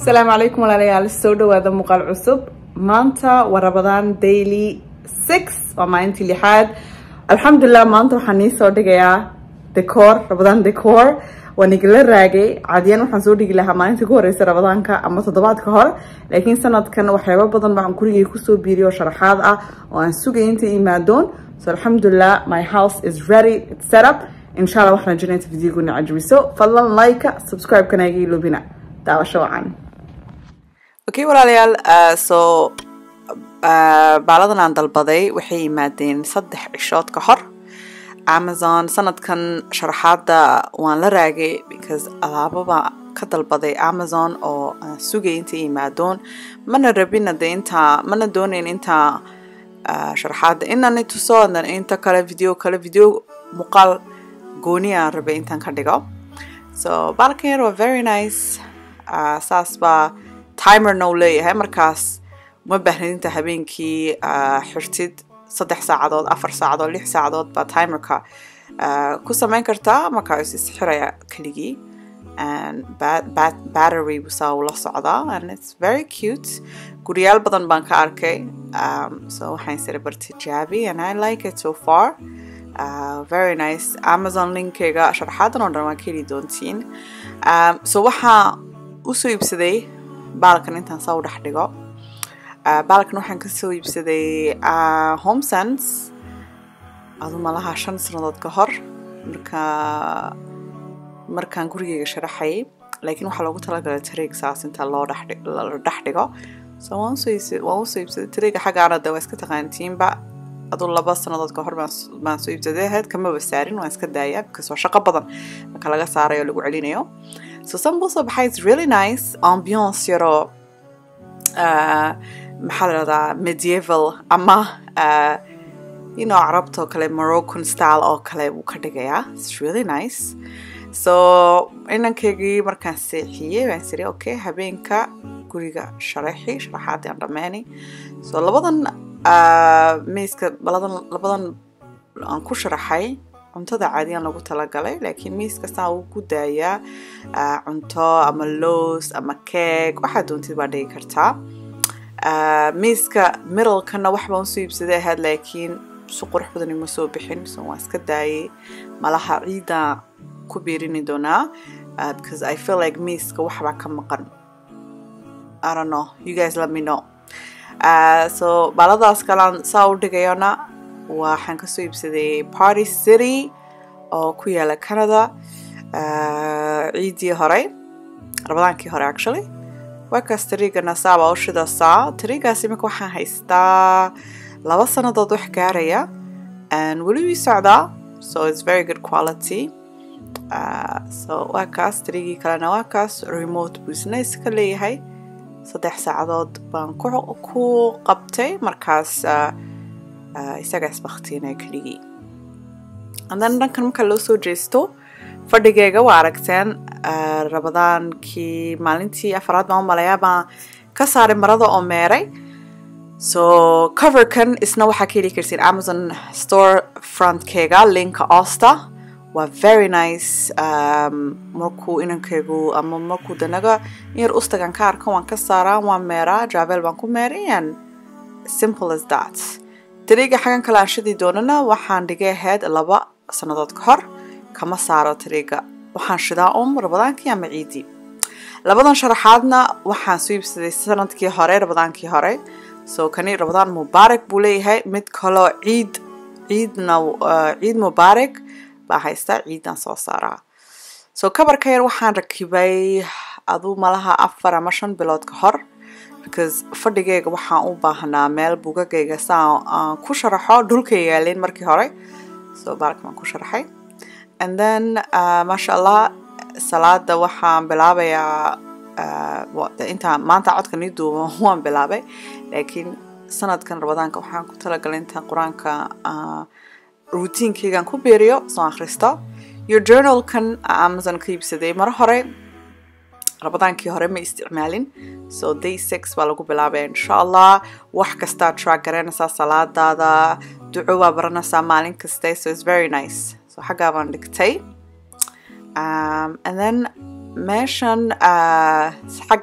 asalaamu calaykum walaalayaal soo dhawaada muuqaal cusub maanta waa rabadaan daily six waa maalintii lixaad alxamdulilah maanta waxaan nii soo dhigayaa decor rabadaan decor waan igala raagay caadiyan waxaan soo dhigi lahaa maalintii ku horeysa rabadaanka ama toddobaadka hore laakiin sanadkan waxyaaba badan baan gurigay kusoo biiriyo sharaxaad ah oo aan sugay inta imaadoon so alxamdulilah my house is ready it's set up insha allah waxaan rajinaya inta videoguna cajibiso fadlan like subscribe-kana iga iloobina daawasho wacan okay walaalayaal uh, so uh, baaladan aan dalbaday waxay yimaadeen saddex cishood ka hor amazon sanadkan sharaxaada waan la raagay because alaababa ka dalbaday amazon oo aan sugay inta imaadoon mana rabina de intaa mana doonayn intaa uh, sharaxaada inani tuso adan inta kale video kale video muuqaal gooni aan rabay intaan ka dhigo so baalkan yar waa very nice uh, saas baa timerna uu leeyahay markaas uma baahnid inta habeenkii uh, xirtid saddex saacadood afar saacadood lix saacadood baa timerka uh, ku samayn kartaa markaa is isxiraya keligii and battery busaa ula socdaa and it's very cute guryaal badan baan ka arkay um, so waxaan isira bar tijaabi and I like it so far uh, very nice amazon linkeyga sharaxaadan oo dhan waa ka heli doontiin um, so waxaa usoo iibsaday baalkan intaan saa u dhex dhigo baalkan waxaan kasoo iibsaday homesense adu malaha shan sanadood ka hor marka markaan gurigeyga sharaxayay laakiin waxaa loogu talagalay tareeg saas inta loo la dhex dhigo so waan usoo iibsaday tareega xaggaana de waa iska taqaantiinba aduu laba sanadood ka hor baan soo iibsaday ahayd kamaba saarin waan iska daayaa because waa shaqo badan marka laga saarayo lagu celinayo so san buu soo baxay it's really nice ambiance yaroo maxaa la dhahdaa medieval ama you know carabta oo kale moroccan style oo kale wuu ka dhigayaa it's really nice so inankaygii markaan seexiyey waan siri okay habeenka guriga sharaxi sharaxaadii aan dhammeeni so labadan miiska labadan labadan aan ku sharaxay cuntada caadiyan lagu talagalay laakiin miis kastaa wuu ku daayaa cunto ama loos ama keeg waxaa doontid baa dhigi kartaa miiska miralkana waxbaan usoo iibsaday ahayd laakiin si qurux badan ima soo bixin so waan iska daayay malaha ciida ku biirini doonaa because I feel like miiska waxbaa ka maqan I don't know you guys let me know uh, so baaladaas kalaan saa u dhigayona waxaan kasoo iibsaday party city oo ku yaala canada ciidii horey rabadaankii hore actually waakaas tariigana saabaa u shidaasaa tariigaas iminka waxaan haystaa laba sanadood wax gaaraya weli wii socdaa so it's very good quality uh, so waa kaas tariigii kalena waa kaas remote business ka leeyahay saddex saacadood baan ku qabtay markaas uh, isaga isbaktiinaya keligii haddana dhankan marka loo soo jeesto fadhigeyga waa aragteen rabadaankii maalintii afaraad baan u malayaa baan ka saaray marada oo meeray so coverkan isna waxaa ka heli kartiin amazon store frontkeyga linka osta waa very nice um, markuu inankeygu ama markuu danaga yar ustagan ka arka waan ka saaraa waan meeraa javel baan ku meeray and simple as that tariiga xagan kale aan shidi doonana waxaan dhigay ahayd laba sanadood ka hor kama saaro tariiga waxaan shidaa um rabadaankii ama ciidii labadan sharaxaadna waxaan soo iibsaday sanadkii hore rabadaankii hore so kani rabadaan mubaarak buu leeyahay mid kaloo ciid ciidna ciid mubaarak baa haystaa ciidan soo saaraa so kabarka yar waxaan rakibay aduu malaha afar ama shan bilood ka hor because fadhigeyga waxaan u baahnaa meel bugagayga saa aan ku sharaxo dhulka yaaleen markii hore so baalka baan ku sharaxay and then uh, maasha allah salaada waxaan bilaabayaa uh, intaa maanta codka nii duuba waan bilaabay laakiin sanadkan rabadaanka waxaan ku talagalay intaan qur-aanka uh, routiinkeygan ku beeriyo soo akhristo iyo journalkan amazon ka iibsaday maro hore rabadaankii hore ma isticmaalin so day six baa lagu bilaabaya insha allah wax kastaa track garanaysaa salaadaada duco baa baranaysaa maalin kaste so it's very nice so xaggaa baan dhigtay um, and then meeshan uh, xaggan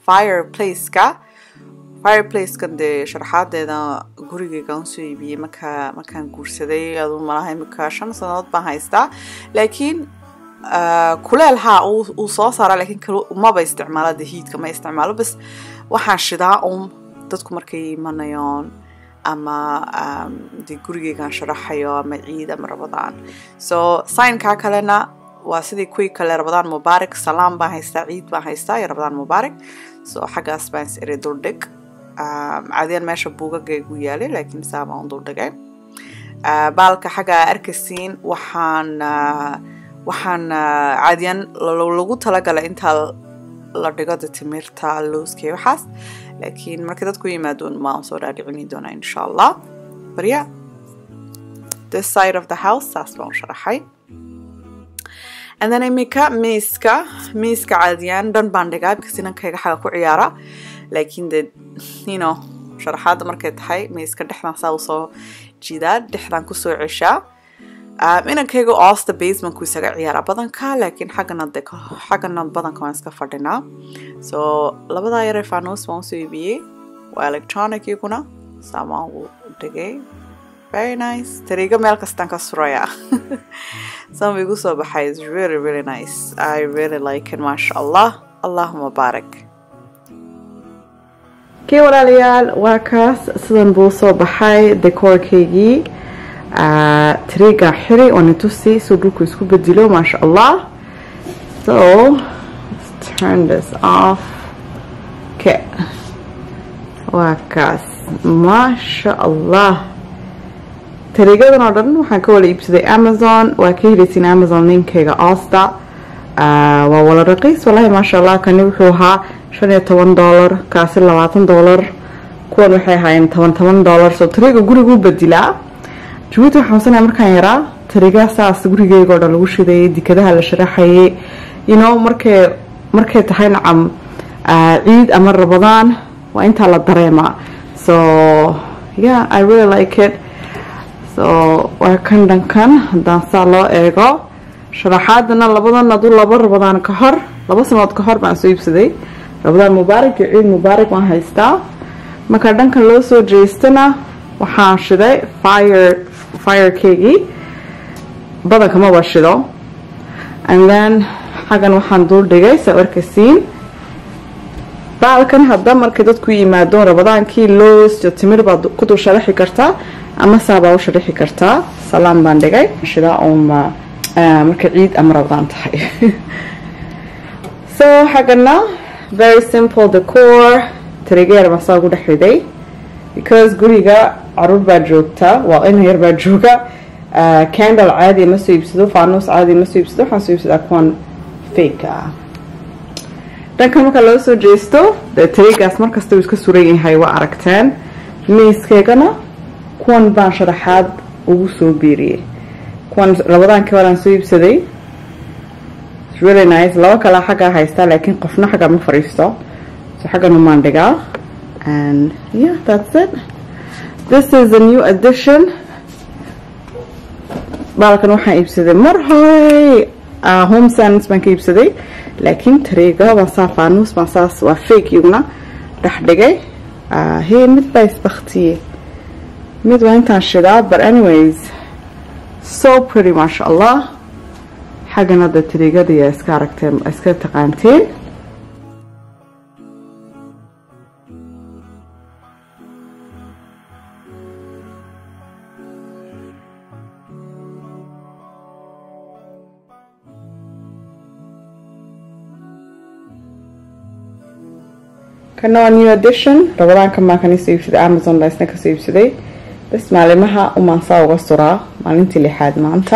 fireplaceka fireplacekan dee sharaxaadeeda gurigeyga aan soo iibiyey markaa markaan guursaday adu malaha imika shan sanadood baan haystaa laakiin kuleel haa uu soo saara laakiin maba isticmaalo de hiidka ma isticmaalo bas waxaan shidaa un dadku markay imanayoon ama dee gurigeygaan sharaxayo ama ciid ama rabadaan so signkaa kalena waa sidii kuwii kale rabadaan mubaarak salaam baan haystaa ciid baan haystaa iyo rabadaan mubaarak so xaggaas baan is iri duldhig caadiyan meesha buugagaygu yaalay laakiin saa baan u duldhigay baalka xagga arkasiin waxaan waxaan caadiyan lagu talagalay intaa la dhigo de timirta looska waxaas laakiin markay dadku yimaadoon maan soo dhaadhicini doonaa insha allah barya this side of the house saas baan u sharaxay and then imika miiska miiska caadiyan dhan baan dhigaa because inankayga xaga ku ciyaara laakiin de you know sharaxaadda markay tahay miiska dhexdan saa usoo jiidaa dhexdan kusoo ceshaa inankayga oosta basementku isaga ciyaara badanka laakiin xaggana de xaggana badanka waan iska fadhinaa so labadaa yare fanos baan usoo iibiyey waa electronic iyaguna saa baan ugu dhigay very nice tariigo meel kastaan ka suraya some igu soo baxay is really really nice I really like it maasha allah allahuma baarak kii walaalayaal waa kaas sidan buu soo baxay decoorkaygii tariiga xiri oo nitusi suu dhulku isku bedilo maasha allah so let's turn this off okay waa kaas maasha allah tariigadan oo dhan waxaan ka wala iibsaday amazon waa ka helaysin amazon linkayga osta waa wala raqiis wallahi maasha allah kani wuxuu ahaa shan iyo toban dollar kaasi labaatan dollar kuwan waxay ahaayeen toban toban dollar soo tariiga guriguu bedilaa jabuuti waxaan xusanaya markaan yaraa tariigaa saas gurigeyga oo dhan lagu shidayay dikadaha la sharaxayay you know markay markay tahay nacam ciid ama rabadaan waa intaa la dareemaa so yeah i really like it so waa kan dhankan haddaan saa loo eego sharaxaadana labadan aduu laba rabadaan ka hor laba sanood ka hor baan soo iibsaday rabadaan mubaarak iyo ciid mubaarak waan haystaa marka dhankan loo soo jeestana waxaan shiday fire firekeygii badanka maba shido and then xaggan waxaan duul dhigay saa arkasiin baalkan hadda markay dadku yimaadoon rabadaankii loos iyo timir baad ku dul sharaxi kartaa ama saabaa u sharaxi kartaa salaam baan dhigay shidaa uunba marka ciid ama rabadaan tahay so xaggana very simple decor tarigeer baan saa ugu dhex riday because guriga caruur baa joogta waa in yar baa jooga candle caadi ma soo iibsado faanus caadi ma soo iibsado waxaan soo iibsadaa kuwan fake ah dhanka marka loo soo jeesto dee tarigaas markasta uu iska suran yahay waa aragteen miiskeygana kuwan baan sharaxaad ugu soo biiriyey kuwan labadaankii horaan soo iibsaday really nice laba kalaa xaggaa haystaa laakiin qofna xagga ma fadhiisto so xaggan umaan dhigaa and yeah that's it this is a new addition baalkan waxaan iibsaday mar hore home science baan ka iibsaday laakiin tareega baan saa faanus baan saas waa fake iyaguna dhex dhigay hey mid baa isbaktiyey mid waa intaan shidaa but anyways so pretty maasha allah xaggan hadda tareegada yaa iska aragteen iska taqaanteen kana waa new edition rabadaanka maan kan isoo iibsaday amazon baa isna kasoo iibsaday bas maalimaha umaan saa uga suraa maalintii lixaad maanta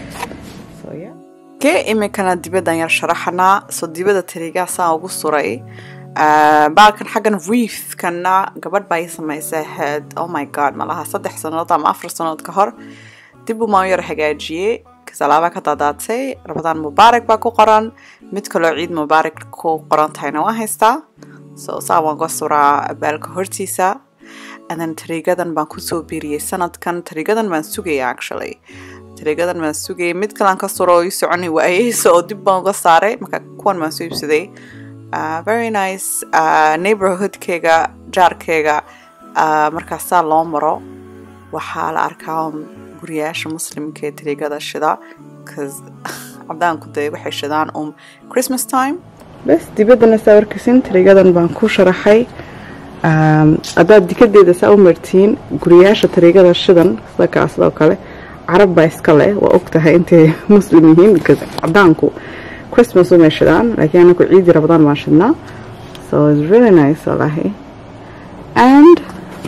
ke imikana dibaddan yar sharaxanaa soo dibada tarigaa saa ugu suray baalkan xaggan reefkana gabadh baa ii samaysay ahayd oh my god malaha saddex sanood ama afar sanood ka hor dib umaan yar hagaajiyey kasalaabaa ka daadaatay rabadaan mubaarak baa ku qoran mid kaloo ciid mubaarak ku qoran tahayna waa haystaa so saa waan ka suraa baalka hortiisa adan tariigadan baan kusoo biiriyey sanadkan tariigadan baan sugaya actually tariigadan baan sugayay mid kalan ka suro oo ii soconi waayey so oo dib baan uga saaray marka kuwan baan soo iibsaday uh, very nice uh, neighborhoodkeyga jaarkeyga uh, markaasaa loo maro waxaa la arkaa guriyaasha muslimka ee tariigada shida bcause cadaanku dee waxay shidaan um christmas time bes dibaddana saa warkaysin tariigadan baan ku sharaxay haddaad dikadeeda saa u martiin guriyaasha tariigada shidan sida kaa sidoo kale carab baa iska leh waa og tahay intay muslim yihiin because cadaanku christmas umay shidaan laakiin anaku ciidi rabadaan baan shidnaa so it's really nice walahi and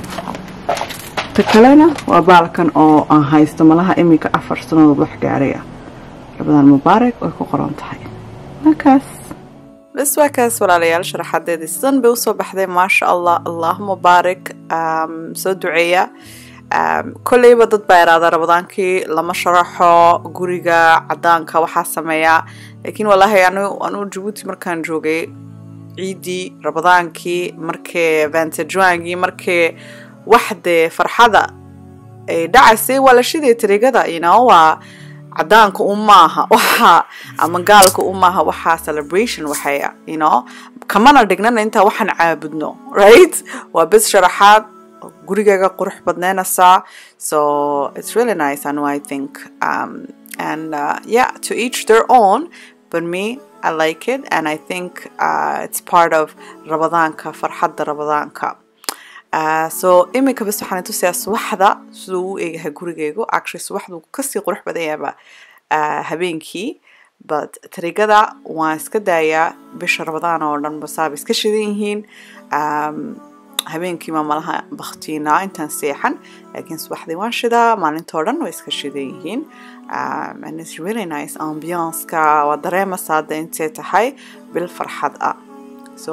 ta kalena waa baalkan oo aan haysto malaha iminka afar sanadood wax gaaraya rabadaan mubaarak way ku qoran tahay markaas bas waa kaas walaalayaal sharaxadeedii sidan bay usoo baxday maasha allah allah mubaarak soo duceeya kolleyba dad baa iraada rabadaankii lama sharaxo guriga cadaanka waxaa sameeya laakiin wallaahi anuu jabuuti markaan joogay ciidii rabadaankii markee vantajuangii markee waxdee farxada ay dhacaysay waa la shiday tariigada ino waa cadaanka u maaha waxa ama gaalka u maaha waxaa celebration waxaya ino kamana dhignana intaa waxaan caabudno right waa bes sharaxaad gurigaaga qurux badneynaysaa so it's really nice and I think um, and uh, yeah to each their own but me I like it and I think uh, it's part of rabadaanka farxadda rabadaanka Uh, so iminka bas waxaan tusayaa subaxda siduu u eegahay gurigeygu actually subaxdu kasii qurux badan yaaba uh, habeenkii but tarigada waan iska daayaa bisha rabadaan oo dhan basaaba iska shidan yihiin um, habeenkii ma malaha baktiinaa intaan seexan laakiin subaxdii waan shidaa maalintoo dhan way iska shidan yihiin um, and it's really nice ambianceka waa dareemaysaa hadda intay tahay bil farxad ah so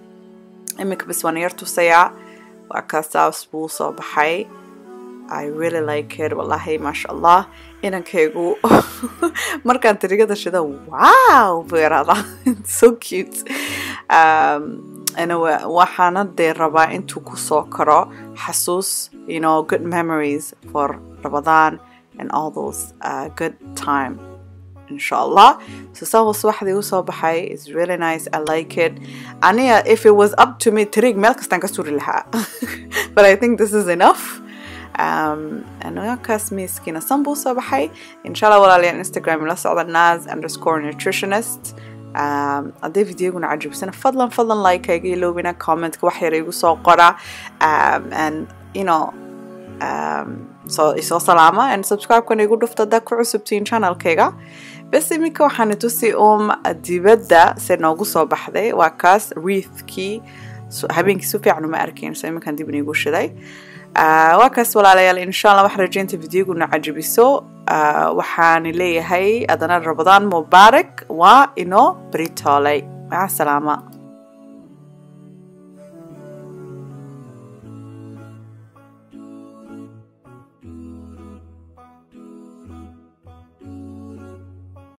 iminka bas waan yar tusayaa waa kaasaas buu soo baxay I really like it wallahi maasha allah inankaygu markaan tarigada shida wow buu yaradaa so cute um, waxaana dee rabaa intuu kusoo karo xasuus you know good memories for Ramadan and all those uh, good time inshallah so sawa subaxdii u soo baxay is really nice I like it aniga if it was up to me tarig meel kastaan ka suri lahaa but I think this is enough um, kaas miiskiina san buu soo baxay inshallah walaalayaal instagram la socda nas underscore nutritionist haddii videoguna cajibsana fadlan fadlan like iga iloobina commentka wax yar igu soo qora um, and you know um, so isoo salaama and subscribe-kana igu dhufta haddaa ku cusubtiin channelkayga bes iminka waxaana tusi um dibadda se noogu soo baxday waa kaas wreathkii habeenkii si fiican uma arkin so iminkan dib inigu shiday waa kaas walaalayaal insha allah wax rajaynta videoguna cajibiso waxaan leeyahay adana rabadaan mubaarak waa inoo britooley maca salaama